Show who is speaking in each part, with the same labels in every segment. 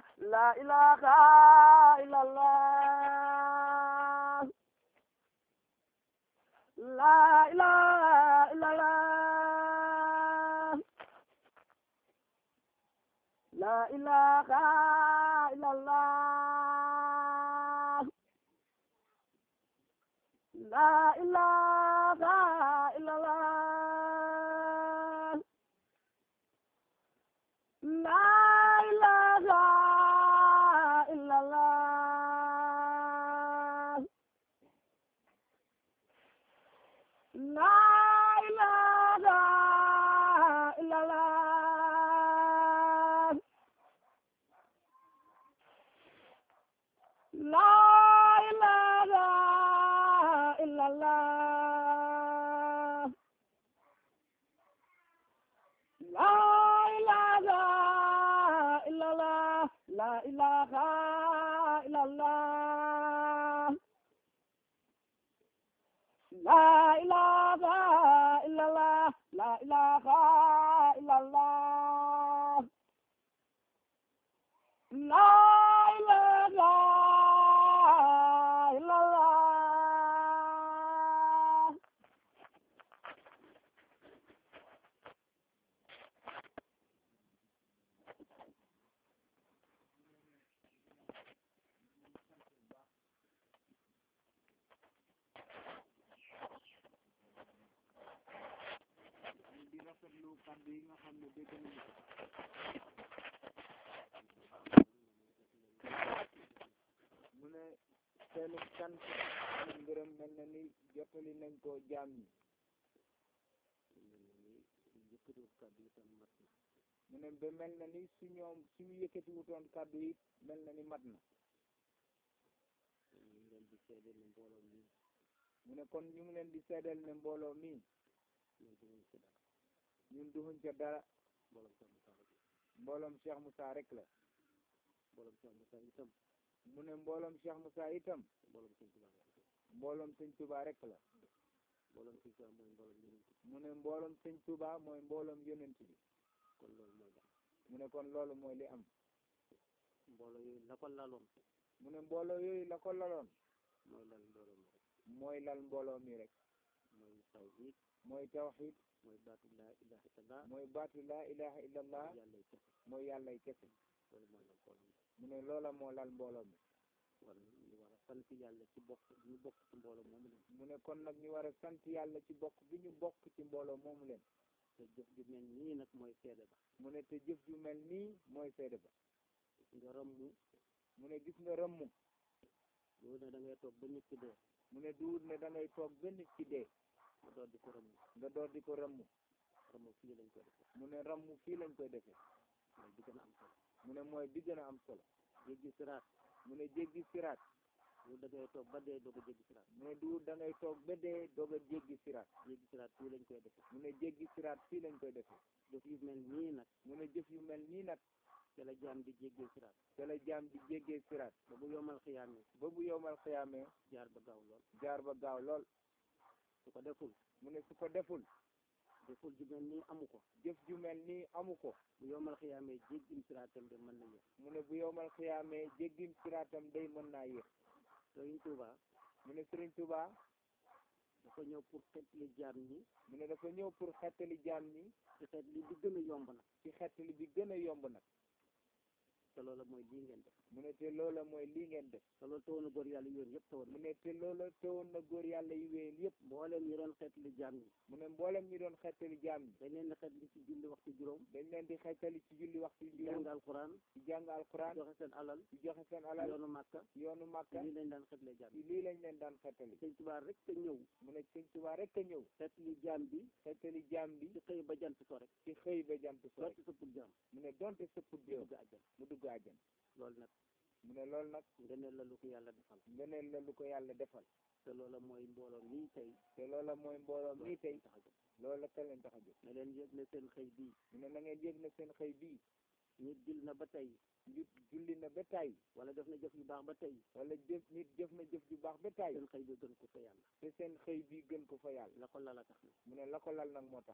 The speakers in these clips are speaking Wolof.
Speaker 1: la ilaha illallah la ilaha illallah la ilaha illallah la ilaha illallah la ilaha illallah la ilaha illallah la ilaha illallah la ilaha illallah la ilaha illallah la ilaha illallah la ilaha illallah la ilaha illallah
Speaker 2: di rafetlu kàddu yi nga xam ne dégg nañu ko mu ne seenu sant ak ngërëm mel na ni jottali nañ ko jaam ñi mu ne ba mel na ni su ñoom suñu yëkkati wutoon kàddu yi mel na ni mat na mu ne kon ñu ngi leen di seedeel ne mbooloo mi ñun duxuñ ca dara mbooloom Cheikh Moussa rek la mu ne mbooloom Cheikh Moussa itam mbooloom sëñ Touba rek la mu ne mbooloom sëñ Touba mooy mbooloom yonent bi mu ne kon loolu mooy li am
Speaker 3: mbooloo yooyu la ko laloon
Speaker 2: mu ne mbooloo yooyu la ko laloon
Speaker 3: mooy lal mbooloo mi rek
Speaker 2: mooy lal mbooloo mi rek
Speaker 3: mooy tawhid
Speaker 2: mooy tawxid
Speaker 3: mooy baatu laa ilaha illallah
Speaker 2: mooy baatu laa ilaha illallah
Speaker 3: yàlla kese
Speaker 2: mooy yàllay kese
Speaker 3: loolu mooy lal mbooloo mi
Speaker 2: mu ne loola moo lal mbooloo mi
Speaker 3: kon ñu war a sant yàlla ci bokk ñu bokk ci mbooloo moomu leen
Speaker 2: mu ne kon nag ñu war a sant yàlla ci bokk bi ñu bokk ci mbooloo moomu leen
Speaker 3: te jëf ju mel nii nag mooy seede ba
Speaker 2: mu ne te jëf ju mel nii mooy seede ba
Speaker 3: nga rëmmu
Speaker 2: mu ne gis nga rëmm
Speaker 3: loolu ne da ngay toog ba nit ki dee
Speaker 2: mu ne duut ne da ngay toog ba nit ki dee
Speaker 3: nga door di ko rëmmu
Speaker 2: nga door di ko rëmm
Speaker 3: rëmmu fii lañ koy defee
Speaker 2: mu ne rëmm fii lañ koy defee
Speaker 3: mooy bi gën a am solo
Speaker 2: mu ne mooy bi gën a am solo
Speaker 3: jéggi siraat
Speaker 2: mu ne jéggi siraat
Speaker 3: loolu da ngay toog ba dee doog a jéggi siraat
Speaker 2: mu ne duut da ngay toog ba dee doog a jéggi siraat
Speaker 3: jéggi siraat fii lañ koy defee
Speaker 2: mu ne jéggi siraat fii lañ koy defee
Speaker 3: jëf yu mel nii nag
Speaker 2: mu ne jëf yu mel nii nag
Speaker 3: te la jaam di jéggee siraat
Speaker 2: te la jaam di jéggee siraat
Speaker 3: ba bu yomal xiyaamee
Speaker 2: ba bu yowmal xiyaamee
Speaker 3: jaar ba gaaw lool
Speaker 2: jaar ba gaaw lool
Speaker 3: su ko deful
Speaker 2: mu ne su ko deful
Speaker 3: deful ju mel nii amu ko
Speaker 2: jëf ju mel nii amu ko
Speaker 3: bu yomal xiyaamee jéggim siraatam de mën na yéex
Speaker 2: mu ne bu yowmal xiyaamee jéggim siraatam day mën naa yéex
Speaker 3: Sëriñ Tuuba
Speaker 2: mu ne Sëriñ Tuuba
Speaker 3: dafa ñëw pour xeetli jaam ñi
Speaker 2: mu ne dafa ñëw pour xettali jaam ñi
Speaker 3: ci xeet li bi gën a yomb nag
Speaker 2: ci xettali bi gën a yomb nag
Speaker 3: te loola mooy lii ngeen def
Speaker 2: mu ne te loola mooy lii ngeen def
Speaker 3: te loolu tawoon na góor yàlla yoon yëpp tawoon
Speaker 2: mu
Speaker 3: na
Speaker 2: ne te loola teewoon na góor yàlla yi wéyal yépp
Speaker 3: mbooleem ñi doon xeetli jaam ñi
Speaker 2: mu ne mboolem ñi doon xettali jaam ñi
Speaker 3: dañ leen di xeetli ci julli waxtu juróom
Speaker 2: dañ leen di xettali ci julli waxtu
Speaker 3: di jàng
Speaker 2: juróom
Speaker 3: alxuraan
Speaker 2: ci jàng alquran
Speaker 3: joxe seen alal
Speaker 2: ci joxe seen alal
Speaker 3: yoonu màkka
Speaker 2: yoonu màkka
Speaker 3: lii lañ daan xeetlee jaam
Speaker 2: ci
Speaker 3: ñi
Speaker 2: lii lañ leen daan xettali
Speaker 3: sëñ Tuubaa rek te ñëw
Speaker 2: mu ne sëñ Tuubaa rek a ñëw
Speaker 3: xeetli jaam bi
Speaker 2: xettali jaam bi
Speaker 3: ci xëy ba jant so rek
Speaker 2: ci xëy ba jant so rek
Speaker 3: sotti sëppul jaam
Speaker 2: mu ne donte sëpput
Speaker 3: di
Speaker 2: jëm
Speaker 3: dugg àjjan
Speaker 2: mu dugg àjjan
Speaker 3: loolu nag
Speaker 2: mu ne loolu nag
Speaker 3: ngëneel la lu ko yàlla defal
Speaker 2: ngeneen la lu ko yàlla defal
Speaker 3: te loola mooy mbooloo mii tey
Speaker 2: te loola mooy mbooloo mii tey
Speaker 3: tax a jóg
Speaker 2: loola te leen tax a jóg
Speaker 3: ne leen yëg ne seen xëy bii
Speaker 2: mu ne na ngeen yëg ne seen xëy bii
Speaker 3: nit jil na ba tey
Speaker 2: nit julli na ba tay
Speaker 3: wala def na jëf yu baax ba tey
Speaker 2: wala jëf nit jëf na jëf ju baax ba tay
Speaker 3: seen xëy bi gën ko fa yàlla
Speaker 2: te seen xëy bii gën ko fa yàlla
Speaker 3: la ko lala tax na
Speaker 2: mu ne la ko lal nag moo tax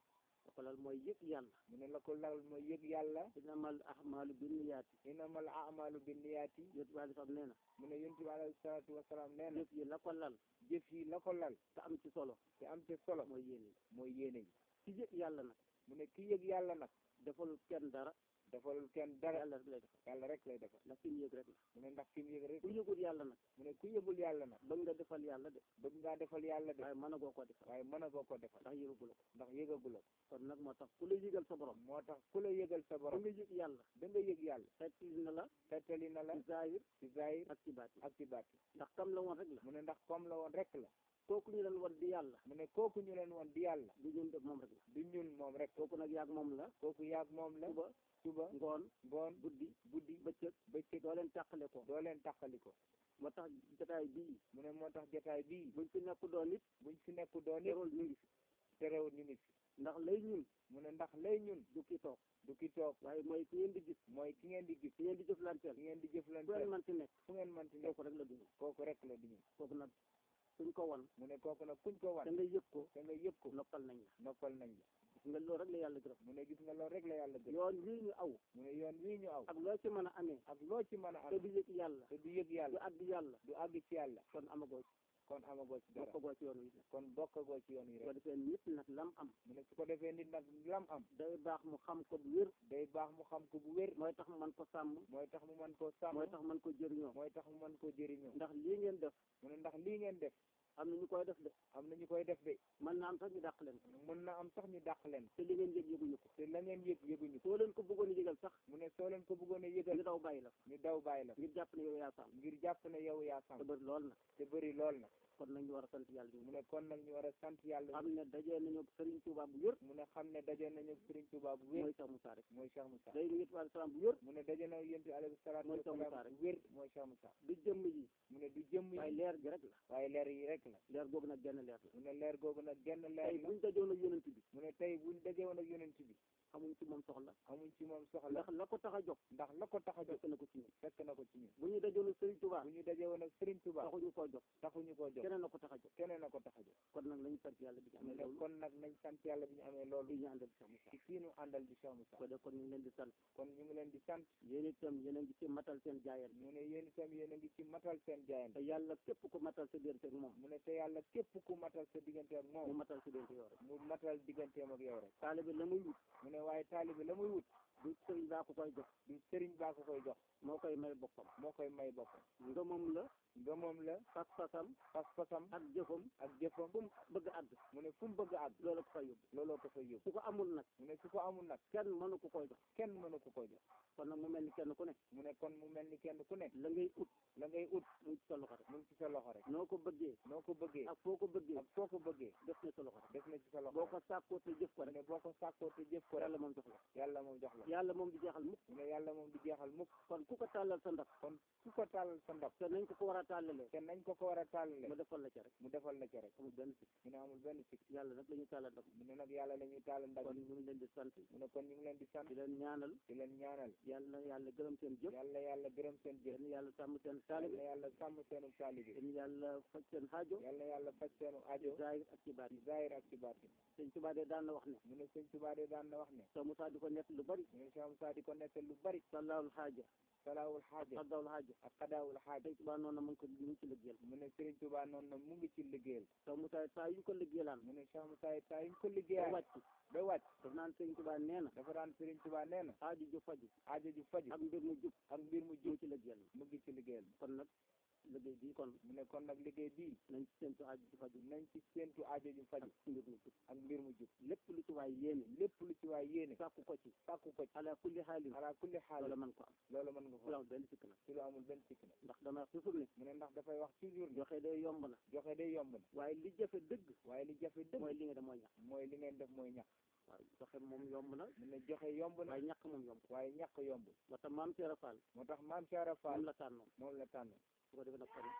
Speaker 3: da ko lal mooy yëg yàlla
Speaker 2: mu ne la ko lal mooy yëg yàlla
Speaker 3: inamal ahmalu binniyaati
Speaker 2: innamal a'malu binniyaati
Speaker 3: yonent bi alei salaam nee na
Speaker 2: mu ne yonent bi alayhi salaatu wasalaam nee na
Speaker 3: jëf yi la ko lal
Speaker 2: jëf yi la ko lal
Speaker 3: te am ci solo
Speaker 2: te am te solo
Speaker 3: mooy yéene
Speaker 2: mooy yéene ji
Speaker 3: ci yëg yàlla nag
Speaker 2: mu ne ki yëg yàlla nag
Speaker 3: defalul kenn dara
Speaker 2: defalul kenn dara
Speaker 3: yàlla rek lay defal
Speaker 2: yàlla rek lay defal
Speaker 3: ndax fi mu yëg rek la
Speaker 2: mu ne ndax ki mu yëg rek
Speaker 3: ku yëgul yàlla nag
Speaker 2: mu ne ku yëgul yàlla nag
Speaker 3: bëgg nga defal yàlla de
Speaker 2: bëgg ngaa defal yàlla de
Speaker 3: waaye mën a goo ko defal
Speaker 2: waaye mën a goo ko defal
Speaker 3: ndax yëgagula ko
Speaker 2: ndax yëgagula ko
Speaker 3: kon nag moo tax ku la yëgal sa borom
Speaker 2: moo tax ku la yëgal sa
Speaker 3: ba
Speaker 2: borom
Speaker 3: nga yëg yàlla
Speaker 2: da nga yëg yàlla
Speaker 3: xettali na la
Speaker 2: tettali na la
Speaker 3: ci zahir
Speaker 2: ci zahir
Speaker 3: ak ci baati
Speaker 2: ak ci baati
Speaker 3: ndax kam la woon rek la
Speaker 2: mu ne ndax comme la woon rek la
Speaker 3: kooku ñu leen war di yàlla
Speaker 2: mu ne kooku ñu leen woon di yàlla
Speaker 3: du ñun def moom rek la
Speaker 2: du ñun moom rek
Speaker 3: kooku nag yaag moom la
Speaker 2: kooku yaag moom la
Speaker 3: suba
Speaker 2: suba
Speaker 3: ngoon
Speaker 2: ngoon
Speaker 3: guddi
Speaker 2: guddi
Speaker 3: bëccëg
Speaker 2: bëccëg
Speaker 3: doo leen tàqale ko
Speaker 2: doo leen tàqali ko
Speaker 3: moo tax jotaay bii
Speaker 2: mu ne moo tax jotaay bii
Speaker 3: buñ fi nekk doon nit
Speaker 2: buñ fi nekk doon it
Speaker 3: terul ñu ngi fi
Speaker 2: terewul ñu ngi fi
Speaker 3: ndax lay ñun
Speaker 2: mu ne ndax lay ñun
Speaker 3: du ki toog
Speaker 2: du ki toog
Speaker 3: waaye mooy ki ngeen di gis
Speaker 2: mooy ki ngeen di gis
Speaker 3: ki ngeen di jëflanteel
Speaker 2: ki ngeen di
Speaker 3: fu ngeen
Speaker 2: jëflante
Speaker 3: man ci nekk
Speaker 2: fu ngeen manti nekk
Speaker 3: kooku rek la duñu
Speaker 2: kooku rek la di ñun
Speaker 3: kooku nag suñ ko won
Speaker 2: mu ne kooku nag kuñ ko
Speaker 3: da
Speaker 2: wan
Speaker 3: nga yëg ko
Speaker 2: te nga yëg ko
Speaker 3: noppal nañ la
Speaker 2: noppal nañ la
Speaker 3: gis nga loolu rek la yàlla gërëm
Speaker 2: mu ne gis nga loolu rek la yàlla gën
Speaker 3: yoon wii ñu aw
Speaker 2: mu ne yoon wii ñu aw
Speaker 3: ak loo ci mën a amee
Speaker 2: ak loo ci mën a
Speaker 3: te
Speaker 2: am
Speaker 3: du yëg yàlla
Speaker 2: te du yëg
Speaker 3: du
Speaker 2: yàlla
Speaker 3: àgg yàlla
Speaker 2: du àgg ci yàlla
Speaker 3: kon amagoo ci
Speaker 2: kon amagoo ci dara
Speaker 3: bokkagoo ci yoon wi
Speaker 2: kon bokkagoo ci yoon yi
Speaker 3: su ko
Speaker 2: rek
Speaker 3: defee nit nag lam am
Speaker 2: mu ne su ko defee nit nag lam am
Speaker 3: day baax mu xam ko bu wér
Speaker 2: day baax mu xam ko bu wér
Speaker 3: mooy tax mu mën ko sàmm
Speaker 2: mooy tax mu mën koo sàmm
Speaker 3: mooy tax mën ko jëriñoo
Speaker 2: mooy tax mu mën koo jëriñoo
Speaker 3: ndax lii ngeen def
Speaker 2: mu ne ndax lii ngeen def
Speaker 3: am na ñu koy def de
Speaker 2: am na ñu koy def de
Speaker 3: mën na am sax ñu dàq leen ko
Speaker 2: mën na am sax ñu dàq leen
Speaker 3: te li ngeen yëg yëguñu ko
Speaker 2: te la ngeen yëg yëguñu ko
Speaker 3: soo leen ko bëggoon a yëgal sax
Speaker 2: mu ne soo leen ko bëggoon a
Speaker 3: ñu
Speaker 2: yëgal
Speaker 3: daw bàyyi la
Speaker 2: ñu daw bàyyi la
Speaker 3: ngir jàpp ne yow yaa sàmm
Speaker 2: ngir jàpp ne yow yaa
Speaker 3: te
Speaker 2: sàmm
Speaker 3: bëri lool nag
Speaker 2: te bëri lool na
Speaker 3: kon nañu war a sant yàlla
Speaker 2: mu
Speaker 3: ñu
Speaker 2: ne kon nag ñu war a sant yàlla
Speaker 3: xam ne dajee nañu Serigne Touba bu wér
Speaker 2: mu ne xam ne daje nañu Sëriñ Tuubaa bu wér
Speaker 3: mooy Cheikh Moussa rek
Speaker 2: mooy Cheikh Moussa
Speaker 3: day nit wa salaam bu wér
Speaker 2: mu ne daje na yonent bi alayhi salaatu
Speaker 3: Mooy Cheikh Moussa
Speaker 2: wasalaam
Speaker 3: rek.
Speaker 2: bu wér mooy Cheikh Moussa
Speaker 3: du jëmm yi
Speaker 2: mu ne du jëmm
Speaker 3: waaye
Speaker 2: yi
Speaker 3: leer gi rek la
Speaker 2: waaye leer yi rek la
Speaker 3: leer googu nag genn leer la
Speaker 2: mu ne leer googu nag genn leer
Speaker 3: tey
Speaker 2: la
Speaker 3: buñ dajoon ak yonent bi
Speaker 2: mu ne tey buñ daje woon ak yonent bi
Speaker 3: xamuñ ci moom soxla
Speaker 2: amuñ ci moom soxla
Speaker 3: ndax la ko tax a jóg
Speaker 2: ndax la ko tax a jóg
Speaker 3: fekk na ko ci ñun
Speaker 2: fekk na ko ci ñun
Speaker 3: bu ñu dajoon ak Serigne Touba
Speaker 2: bu ñu daje woon ak Sëriñ Tuubaa
Speaker 3: taxuñu koo jóg
Speaker 2: taxuñu koo jóg
Speaker 3: keneen na ko tax a jóg
Speaker 2: keneen a ko tax a jóg
Speaker 3: kon nag nañu sant yàlla bi ñu
Speaker 2: mu
Speaker 3: amee
Speaker 2: ne
Speaker 3: loolu
Speaker 2: kon nag nañ sant yàlla bi ñu amee loolu
Speaker 3: di ñu àndal Cheikh Moussa
Speaker 2: ci kii nu àndal di Cheikh Moussa
Speaker 3: ko def kon ñu ngi leen di sant
Speaker 2: kon ñu ngi leen di sant
Speaker 3: yéen itam yéen a ngi ci matal seen jaayal
Speaker 2: mu ne yéen itam yéen a ngi ci matal seen
Speaker 3: te
Speaker 2: jaayante
Speaker 3: yàlla képp ko matal sa diggante ak moom
Speaker 2: mu ne te yàlla képp ku matal sa diggante ak
Speaker 3: mu
Speaker 2: moom
Speaker 3: matal sa diggante yow rek
Speaker 2: mu matal digganteem ak yow rek
Speaker 3: taalibe la muy wut
Speaker 2: mu ne waaye taalibe la muy wut
Speaker 3: du sëriñ baa ko koy jox
Speaker 2: du sëriñ baa ko koy jox
Speaker 3: moo koy may boppam
Speaker 2: moo koy may boppam
Speaker 3: ngëmam la
Speaker 2: ngëmam la
Speaker 3: pas-pasam
Speaker 2: pas-pasam
Speaker 3: ak jëfam
Speaker 2: ak jëfam
Speaker 3: fu mu bëgg a àgg
Speaker 2: mu ne fu mu bëgg a àgg
Speaker 3: loolu ko fay yóbbu
Speaker 2: looloo ko fay yóbbu
Speaker 3: su ko amul nag
Speaker 2: mu ne su ko amul nag
Speaker 3: kenn mënu ko koy jox
Speaker 2: kenn mënu ko koy jox
Speaker 3: kon nag mu mel ni kenn ku ne
Speaker 2: mu ne kon mu mel ni kenn ku nekk
Speaker 3: la ngay ut
Speaker 2: la ngay ut
Speaker 3: mu ngi ci sa loxo rek
Speaker 2: mu ngi ci sa loxo rek
Speaker 3: noo ko bëggee
Speaker 2: noo ko bëggee
Speaker 3: ak foo ko bëggee
Speaker 2: ak foo ko bëggee
Speaker 3: def na sa loxo rek
Speaker 2: def na ci sa loxo
Speaker 3: boo
Speaker 2: rek
Speaker 3: ko sàkkoo te jëf ko
Speaker 2: mu
Speaker 3: rek
Speaker 2: ne boo ko sàkkoo te jëf ko rek
Speaker 3: yàlla moom jox la
Speaker 2: yàlla moom jox la
Speaker 3: yàlla moom di jeexal mukk
Speaker 2: mu ne yàlla moom di jeexal mukk
Speaker 3: kon ku ko tàllal sa ndab
Speaker 2: kon ku ko tàllal sa ndab
Speaker 3: te nañ ko ko war a tàllalee
Speaker 2: te nañ ko ko war a tàllale
Speaker 3: mu defal la ca rek
Speaker 2: mu defal la ca rek
Speaker 3: amul benn sikk
Speaker 2: mu ne amul benn sikk
Speaker 3: yàlla nag la ñu tàllal ndab
Speaker 2: mu ne nag yàlla la ñuy tàllal ndab
Speaker 3: kon ñu ngi leen di sant
Speaker 2: mu ne kon ñu ngi leen di sant
Speaker 3: di leen ñaanal
Speaker 2: di leen ñaanal
Speaker 3: yàlla yàlla gërëm seen jëf
Speaker 2: yàlla yàlla gërëm seen jëf
Speaker 3: yéen yàlla sàmm seen
Speaker 2: yàlla
Speaker 3: taalibe
Speaker 2: yàlla sàmm seenu taalibe
Speaker 3: yéen yàlla faj seen xaajo
Speaker 2: yàlla yàlla faj seenu aajo
Speaker 3: zahir ak ci baat
Speaker 2: ci zahir ak ci baatin
Speaker 3: sëñ Tuubaa de daan na wax ne
Speaker 2: mu ne sëñ Tuubaa de daan na wax ne
Speaker 3: soo Musaa di ko nett lu bari
Speaker 2: mu ne Cheikh Moussa di ko nettal lu bari
Speaker 3: sallaawul xaaja
Speaker 2: salaawul xaaja
Speaker 3: xaddaawul xaaja
Speaker 2: ak xadaawul xaaja
Speaker 3: sëñ Tuubaa noonu na mu ngi ko mu ngi ci liggéeyal
Speaker 2: mu ne Sëriñ Tuubaa noonu na mu ngi ci liggéeyal
Speaker 3: soo Musaa saa yu ñu ko liggéeyalaan
Speaker 2: mu ne Cheikh Moussa yi saa yuñ ko
Speaker 3: ba
Speaker 2: liggéeyal
Speaker 3: wàcc
Speaker 2: ba wàcc
Speaker 3: daf naan sëñ Tuubaa nee na
Speaker 2: dafa daan Sëriñ Tuubaa nee na
Speaker 3: aajo ju faju
Speaker 2: aajo ju faju
Speaker 3: ak mbir mu jub
Speaker 2: ak mbir mu
Speaker 3: mu
Speaker 2: jub
Speaker 3: ngi ci liggéeyal
Speaker 2: mu ngi ci liggéeyal
Speaker 3: kon nag liggéey bii kon
Speaker 2: mu ne kon nag liggéey bii
Speaker 3: nañ ci séntu aajo ju faju
Speaker 2: nañ ci séentu aajo ju faju
Speaker 3: ak mbir mu jub
Speaker 2: ak mbir mu jub
Speaker 3: lépp lu ci waay yéene
Speaker 2: lépp lu ci waay yéene
Speaker 3: sàkku ko ci
Speaker 2: sàkku ko ci
Speaker 3: ala kulli xaalin
Speaker 2: ala kulli xaal
Speaker 3: wala man ko am
Speaker 2: loolu mën nga
Speaker 3: lu
Speaker 2: ko
Speaker 3: am benn sikk nag
Speaker 2: ci lu amul benn sikk na
Speaker 3: ndax dama wax toujours ne
Speaker 2: mu ne ndax dafay wax toujours ne
Speaker 3: joxe day yomb na
Speaker 2: joxe day yomb na
Speaker 3: waaye li jafe dëgg
Speaker 2: waaye li jafe dëgg
Speaker 3: mooy li nga dem mooy ñàkk
Speaker 2: mooy li ngeen def mooy ñàkk
Speaker 3: waaw joxe moom yomb na
Speaker 2: mu ne joxe yomb na
Speaker 3: waaye ñàkk moom yomb
Speaker 2: waaye ñàkk yombul
Speaker 3: moo tax maam Seera Fall
Speaker 2: moo tax maam Cheikh Fall
Speaker 3: moom la tànnoon
Speaker 2: moom la tànn
Speaker 3: su ko defee nag kon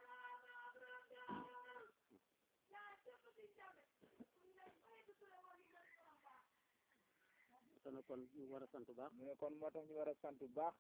Speaker 3: te nag kon ñu war a sant bu baax
Speaker 2: mu ne kon moo tax ñu war a sant bu baax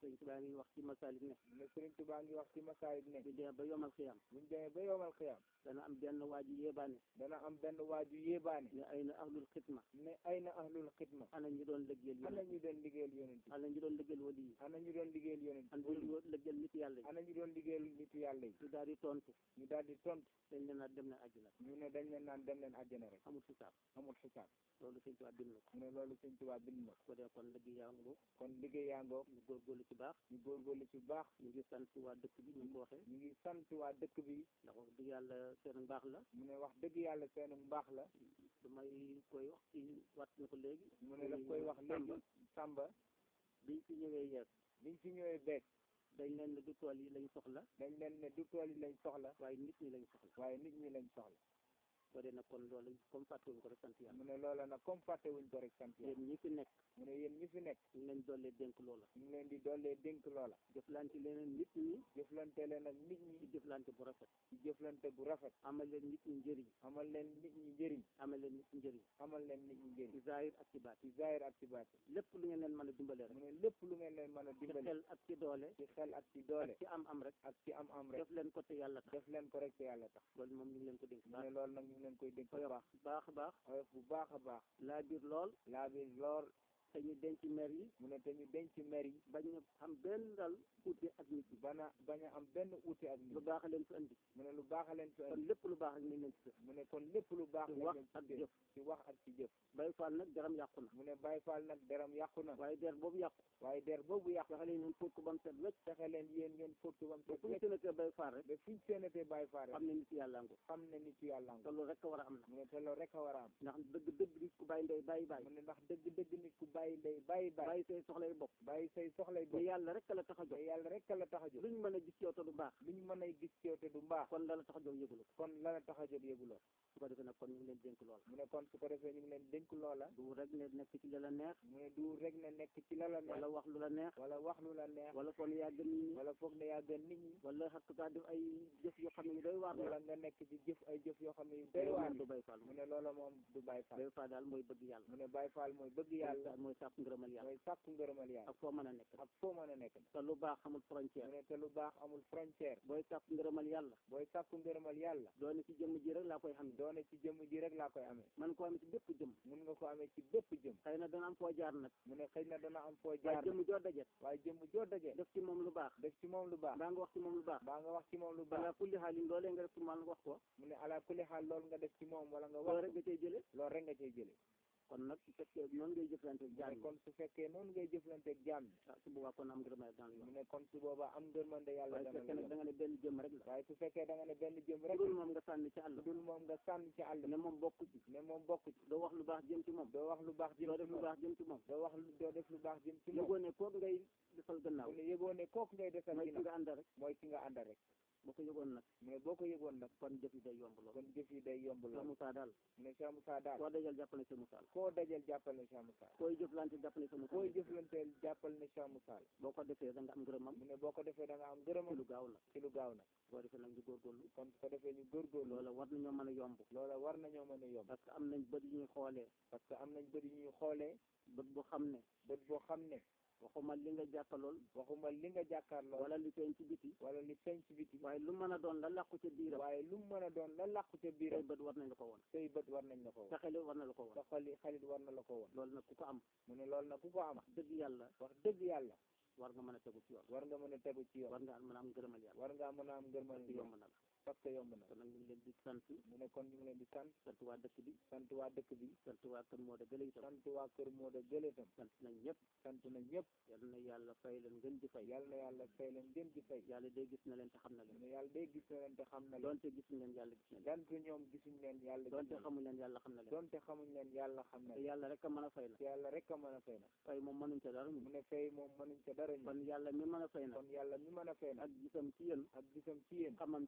Speaker 3: sëñ Tuubaa ngi wax ci masaalik ne
Speaker 2: mu ne Sëriñ Tuubaa ngi wax ci masaayib ne
Speaker 3: bu demee ba yomal xiyam
Speaker 2: buñ demee ba yowmal xiyam
Speaker 3: dana am benn waa ji yéebaane
Speaker 2: dana am benn waaju yéebaane
Speaker 3: ne ay na ahlul xidma
Speaker 2: ne ay na ahlul xidma
Speaker 3: ana ñu doon liggéeyal
Speaker 2: ana
Speaker 3: yonent
Speaker 2: ñu doon liggéeyal yonent bi
Speaker 3: ana ñu doon liggéeyal wali yi
Speaker 2: ana ñu doon liggéeyal yonent
Speaker 3: ana ñu doon liggéeyal nit yàlla yi
Speaker 2: ana ñu doon liggéeyal nitu yàlla yi
Speaker 3: ñu daal di tontu
Speaker 2: ñu daal di tontu
Speaker 3: dañ leen a dem na àjjana
Speaker 2: ñu ne dañ leen naan dem leen àjjana rek
Speaker 3: amul xisaab
Speaker 2: amul xisaab
Speaker 3: loolu sëñ Tuubaa bind na ko
Speaker 2: mu ne loolu Sëriñ Tuubaa bind na ko
Speaker 3: ko dee kon liggéey yaa ngi
Speaker 2: kon liggéey yaa ngoog
Speaker 3: ñu góorgóorlu ci baax
Speaker 2: ñu góorgóorlu ci baax
Speaker 3: ñu ngi sant waa dëkk bi ñu ko waxee
Speaker 2: ñu ngi sant waa dëkk bi
Speaker 3: ndax wax dëgg yàlla seen mbaax la
Speaker 2: mu ne wax dëgg yàlla seenu mbaax la
Speaker 3: damay koy wax ci wat na ko léegi
Speaker 2: mu ne daf koy wax léegi Samba
Speaker 3: biñ fi ñëwee yees
Speaker 2: biñ fi ñëwee beeg
Speaker 3: dañ leen ne du tool yi lañ soxla
Speaker 2: dañ leen ne du tool yi lañ soxla
Speaker 3: waaye nit ñi lañ soxla
Speaker 2: waaye nit ñi lañ soxla
Speaker 3: ko dee nag kon loolu comme fàttewuñ ko rek sant yàlla
Speaker 2: mu ne loola nag comme fàtte wuñ ko rek sant yàlla
Speaker 3: yéen ñi fi nekk
Speaker 2: mu ne yéen ñi fi nekk
Speaker 3: ñu ngi leen dollee dénk loola
Speaker 2: ñu ngi leen di dollee dénk loola
Speaker 3: jëflante leneen nit ñi
Speaker 2: jëflante leen ak nit ñi
Speaker 3: ci jëflante bu rafet
Speaker 2: ci jëflante bu rafet
Speaker 3: amal leen nit ñi njëriñ
Speaker 2: amal leen nit ñi njëriñ
Speaker 3: amal leen nit ñi njëriñ
Speaker 2: amal leen nit ñi njëriñ
Speaker 3: ci zahir ak ci baat
Speaker 2: ci zahir ak ci baati
Speaker 3: lépp lu ngeen leen mën a dimbale rek
Speaker 2: mu ne lépp lu ngeen leen mën a
Speaker 3: ci
Speaker 2: dimbali
Speaker 3: xel ak ci doole
Speaker 2: ci xel ak ci doole
Speaker 3: ak ci am am rek
Speaker 2: ak ci am am rek
Speaker 3: def leen ko te yàlla tax
Speaker 2: def leen ko rek te yàlla tax
Speaker 3: loolu moom ñu ngi leen ko dénk
Speaker 2: mu
Speaker 3: baax
Speaker 2: ne loolu nag ñu ngi leen koy dénk bu baax
Speaker 3: baax a baax
Speaker 2: oyof bu baax a baax
Speaker 3: laa biir lool
Speaker 2: laa bi lool
Speaker 3: te ñu denc mer yi
Speaker 2: mu ne te ñu denc mer yi
Speaker 3: bañ a xam benn dal uute ak nit ñi
Speaker 2: bana bañ a am benn uute ak
Speaker 3: lu
Speaker 2: nit
Speaker 3: baax a leen fi andi
Speaker 2: mu ne lu baax a leen fi
Speaker 3: kon
Speaker 2: indi
Speaker 3: lépp lu baax ak nañ leen ci def
Speaker 2: mu ne kon lépp lu baax
Speaker 3: ci
Speaker 2: lañ
Speaker 3: wax
Speaker 2: leen
Speaker 3: ak
Speaker 2: ci
Speaker 3: jëf
Speaker 2: ci wax ak ci jëf
Speaker 3: bay faal nag jaram yàqu na
Speaker 2: mu ne Baay Faal nag deram yàqu na
Speaker 3: waaye der boobu yàqu
Speaker 2: waaye der boobu yàqu
Speaker 3: fexe leen ñun fóot ko ba mu set wecc
Speaker 2: fexe leen yéen ngeen fóotu bam
Speaker 3: ba
Speaker 2: set
Speaker 3: fu ñu
Speaker 2: wecc
Speaker 3: séenatee bay faal rek
Speaker 2: ba fiñ séenatee Baay Faal rek
Speaker 3: xam ne nit yàlla ngo
Speaker 2: xam ne nit yàlla
Speaker 3: te
Speaker 2: nga
Speaker 3: loolu rek a war a am na
Speaker 2: mu ne te loolu rek a war a am
Speaker 3: ndax dëgg dëgg nit ku bàyyi ndey bàyyi bàyyi
Speaker 2: mu ne ndax dëgg dëgg nit ku bàyyi ndey bàyyi bàyyi
Speaker 3: bàyyi say soxlay bopp
Speaker 2: bàyyi say soxlay
Speaker 3: te
Speaker 2: bopp
Speaker 3: yàlla rek la tax a
Speaker 2: te
Speaker 3: jóg
Speaker 2: yàlla rek la tax a jóg
Speaker 3: luñ mën a gis yow te du baax
Speaker 2: lu ñu mën a gis ci yow te du mbaax
Speaker 3: kon la la tax a jóg yëgulu ko
Speaker 2: kon la la tax a jóg yëguloo
Speaker 3: su ko defee nag kon ñu ngi leen dénk lool
Speaker 2: mu ne kon su ko defee ñu ngi leen dénk loola
Speaker 3: du rek ne nekk ci la la neex
Speaker 2: mu ne du rek ne nekk ci la la neex
Speaker 3: wala wax lu la neex
Speaker 2: wala wax lu la neex
Speaker 3: wala kon yaa gën nit ñi
Speaker 2: wala foog ne yaa gën nit ñi
Speaker 3: wala xakkaa def ay jëf yoo xam ne yu doy waar la
Speaker 2: wala nga nekk ci jëf ay jëf yoo xam ne yu doy
Speaker 3: loolu
Speaker 2: waar
Speaker 3: moom du bay faal
Speaker 2: mu ne loola moom du Baay Faal
Speaker 3: bay faal daal mooy bëgg yàlla
Speaker 2: mu ne Baay Faal mooy bëgg yàlla
Speaker 3: mooy sàkku ngërëmal yàlla
Speaker 2: mooy sàkku ngërëmal yàlla
Speaker 3: ak foo mën a nekk
Speaker 2: ak foo mën a nekk
Speaker 3: te lu baax xamul
Speaker 2: mu
Speaker 3: frontière
Speaker 2: ne te lu baax amul frontière
Speaker 3: booy sàkku ngërëmal yàlla
Speaker 2: booy sàkku ngërëmal yàlla
Speaker 3: doone ci jëmm ji rek laa koy xam ne
Speaker 2: doone ci jëmm ji rek laa koy amee
Speaker 3: man koo amee ci bépp jëmm
Speaker 2: mun nga ko amee ci bépp jëm
Speaker 3: xëy na dana am foo jaar nag
Speaker 2: mu ne xëy na dana am foo
Speaker 3: waaye
Speaker 2: jaar
Speaker 3: jëmm joo dajet
Speaker 2: waaye jëmm joo dajee
Speaker 3: def ci moom lu baax
Speaker 2: def ci moom lu baax
Speaker 3: mbaa nga wax ci moom lu baax
Speaker 2: baa nga wax ci moom lu
Speaker 3: balaa
Speaker 2: baax
Speaker 3: kulli xaalin loolee nga def ci moom wax ko
Speaker 2: mu ne ala kulli xaal loolu nga def ci moom wala nga
Speaker 3: loolu
Speaker 2: wax
Speaker 3: rek nga cay jële
Speaker 2: loolu rek nga cay jëlee
Speaker 3: kon nag su fekkee noonu ngay jëflante
Speaker 2: mu
Speaker 3: jaar
Speaker 2: ne kon su fekkee noonu ngay jëflanteeg jaam bi
Speaker 3: ah su boobaa kon am ngërëmal dans le
Speaker 2: mu
Speaker 3: yoon
Speaker 2: ne kon su boobaa am ngërmande yàlla
Speaker 3: waaye su
Speaker 2: dana
Speaker 3: fekkee
Speaker 2: la
Speaker 3: nag da
Speaker 2: jox
Speaker 3: nga ne benn jëmm rek la
Speaker 2: waaye su fekkee da nga ne benn jëm rek
Speaker 3: dul moom nga sànni ci àll
Speaker 2: dul moom nga sànni ci àll
Speaker 3: ne moom bokku ci
Speaker 2: ne moom bokk ci
Speaker 3: doo wax lu baax jëm ci moom
Speaker 2: doo wax lu baax jëm
Speaker 3: doo
Speaker 2: ci
Speaker 3: def lu
Speaker 2: moom
Speaker 3: baax jëm ci moom
Speaker 2: doo wax lu doo def lu baax jëm ci moom
Speaker 3: yëgoo ne kooku ngay defal gannaaw
Speaker 2: mu ne yëgoo ne kooku ngay defal
Speaker 3: mooy ki
Speaker 2: ginnaaw
Speaker 3: nga àndal rek
Speaker 2: mooy ki nga àndal rek
Speaker 3: boo ko yëgoon nag
Speaker 2: mu ne boo ko yëgoon nag
Speaker 3: kon jëf yi day yomb lool
Speaker 2: kon jëf yi day yomb
Speaker 3: Cheikh
Speaker 2: lool
Speaker 3: Moussa daal
Speaker 2: mu ne Cheikh Moussa daal
Speaker 3: koo dajal jàppal ne Cheikh Moussa la
Speaker 2: koo dajal jàppal ne Cheikh Moussa
Speaker 3: koy jëflante jàppal ne Cheikh Moussa
Speaker 2: koy
Speaker 3: la
Speaker 2: jëflanteel jàppal ne Cheikh Moussa la
Speaker 3: boo ko defee da nga am ngërëmam
Speaker 2: mu ne boo ko defee da nga am
Speaker 3: ci
Speaker 2: gërëmam
Speaker 3: lu gaaw la
Speaker 2: ci lu gaaw nag
Speaker 3: boo defee nag ñu góorgóorlu
Speaker 2: kon su ko defee ñu góorgóorlu
Speaker 3: loola war nañoo mën a yomb
Speaker 2: loola war nañoo mën a yomb
Speaker 3: parce que am nañ bët yu ñuy xoolee
Speaker 2: parce que am nañ bët yu ñuy xoolee
Speaker 3: bët bu xam ne
Speaker 2: bët boo xam ne
Speaker 3: waxuma li nga jàppalool
Speaker 2: waxuma li nga jàkkaarloo
Speaker 3: wala li feeñ ci biti
Speaker 2: wala li feeñ ci biti
Speaker 3: waaye lu mën a doon la làqu ca biiram
Speaker 2: waaye lu mu mën a doon la làqu ca
Speaker 3: say
Speaker 2: biiram
Speaker 3: bët war nañ la ko woon
Speaker 2: say bët war nañ la ko
Speaker 3: sa
Speaker 2: woon
Speaker 3: xel war na la ko woon
Speaker 2: sa xali xalit war na la ko woon
Speaker 3: loolu nag ku ko am
Speaker 2: mu ne loolu nag ku ko am
Speaker 3: dëgg yàlla
Speaker 2: wax dëgg yàlla
Speaker 3: war nga mën a tegu ci yoon
Speaker 2: war nga mën a tegu ci yoon
Speaker 3: war nga mën a am ngërëmal yàlla
Speaker 2: war ngaa mën a am ngërmal
Speaker 3: parce que yomb na la
Speaker 2: parce que yomb na
Speaker 3: kon nag ñu ngi leen di sant
Speaker 2: mu ne kon ñu ngi leen di sant
Speaker 3: sant waa dëkk bi
Speaker 2: sant waa dëkk bi
Speaker 3: sant waa kër moo da gële itam
Speaker 2: sant waa kër moo da gële tam
Speaker 3: sant nañ ñëpp
Speaker 2: sant na ñëpp
Speaker 3: yal na yàlla fay leen ngën di fay
Speaker 2: yàlla na yàlla fay leen gën di fay
Speaker 3: yàlla day gis na leen te xam na
Speaker 2: mu
Speaker 3: leen
Speaker 2: ne yàlla day gis na leen te xam na leen
Speaker 3: doonte gisuñ leen yàlla gis na leen
Speaker 2: donte ñoom gisuñ leen yàlla gis
Speaker 3: doonte
Speaker 2: na leen
Speaker 3: xamuñ leen yàlla xam na leen
Speaker 2: donte xamuñ leen yàlla xam na
Speaker 3: te
Speaker 2: leen
Speaker 3: yàlla rek a mën a fay na
Speaker 2: te yàlla rek a mën a fay na
Speaker 3: fay moom mënuñ ca dara
Speaker 2: mu
Speaker 3: ñu
Speaker 2: ne fay moom mënuñ ca dara ñu
Speaker 3: kon yàlla mi mën a fay na
Speaker 2: kon yàlla mi mën a fay na
Speaker 3: ak gisam ci yéen
Speaker 2: ak gisam ci yéen
Speaker 3: xamam ci yéen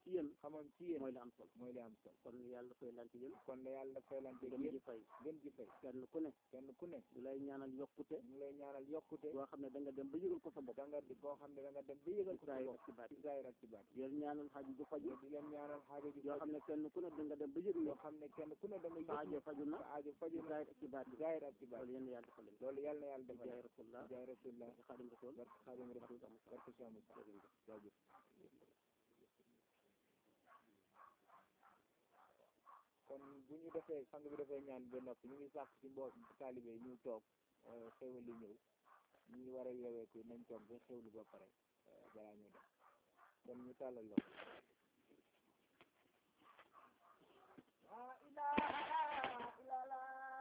Speaker 2: xamoon ci yéen
Speaker 3: mooy li am solo
Speaker 2: mooy li am solo
Speaker 3: kon yàlla fay lante yéen
Speaker 2: kon ne yàlla faylante
Speaker 3: gën
Speaker 2: yéen
Speaker 3: ji fay
Speaker 2: gën ji fay
Speaker 3: kenn ku ne
Speaker 2: kenn ku ne
Speaker 3: du lay ñaanal yokkute
Speaker 2: ñu lay ñaanal yokkute
Speaker 3: boo xam ne da nga dem ba yëgal ko sa bopp
Speaker 2: da nga di koo xam ne da nga dem ba yëgal ko sa
Speaker 3: Zahir
Speaker 2: bopp
Speaker 3: ak ci baat
Speaker 2: ci zaahir ak ci baat
Speaker 3: yéen ñaanal xaaju ju faju
Speaker 2: di leen ñaanal xaajo ji
Speaker 3: yoo xam ne kenn ku ne da nga dem ba yëg
Speaker 2: yoo
Speaker 3: ne
Speaker 2: xam ne kenn ku ne da nga
Speaker 3: sa aajo
Speaker 2: yëg
Speaker 3: faju na
Speaker 2: sa aajo faju na
Speaker 3: Zahir ak ci baat
Speaker 2: ci zaahir ak ci baat
Speaker 3: loolu yéen yàlla defal leen
Speaker 2: loolu yàlla na yàlla defal
Speaker 3: jaay rasulullah
Speaker 2: jaay rasulullah
Speaker 3: ci xaadim rasul
Speaker 2: barke xaadim rasul barke Cheikh Moussa jaajëf kon bu ñu defee sang bi defee ñaan ba noppi ñu ngi sàkk ci mboot taalibe yi ñu toog xéwal li ñëw ñu ngi war a yeweeku nañ toog ba xéwlu ba pare eh, balaa ñu def kon ñu tàllal loxo
Speaker 1: La ilaha illallah.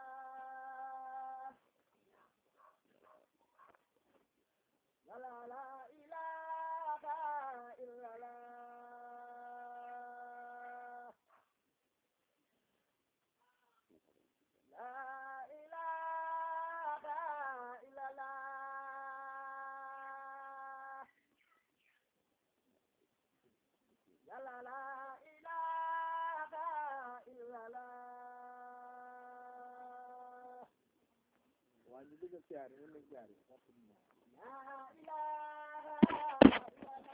Speaker 1: La la la ilaha illallah. La ilaha illallah. La la la ilaha illallah.
Speaker 2: waa ñu dëgg siyaar yi mën nañ siyaar yi
Speaker 1: La ilaha illallah.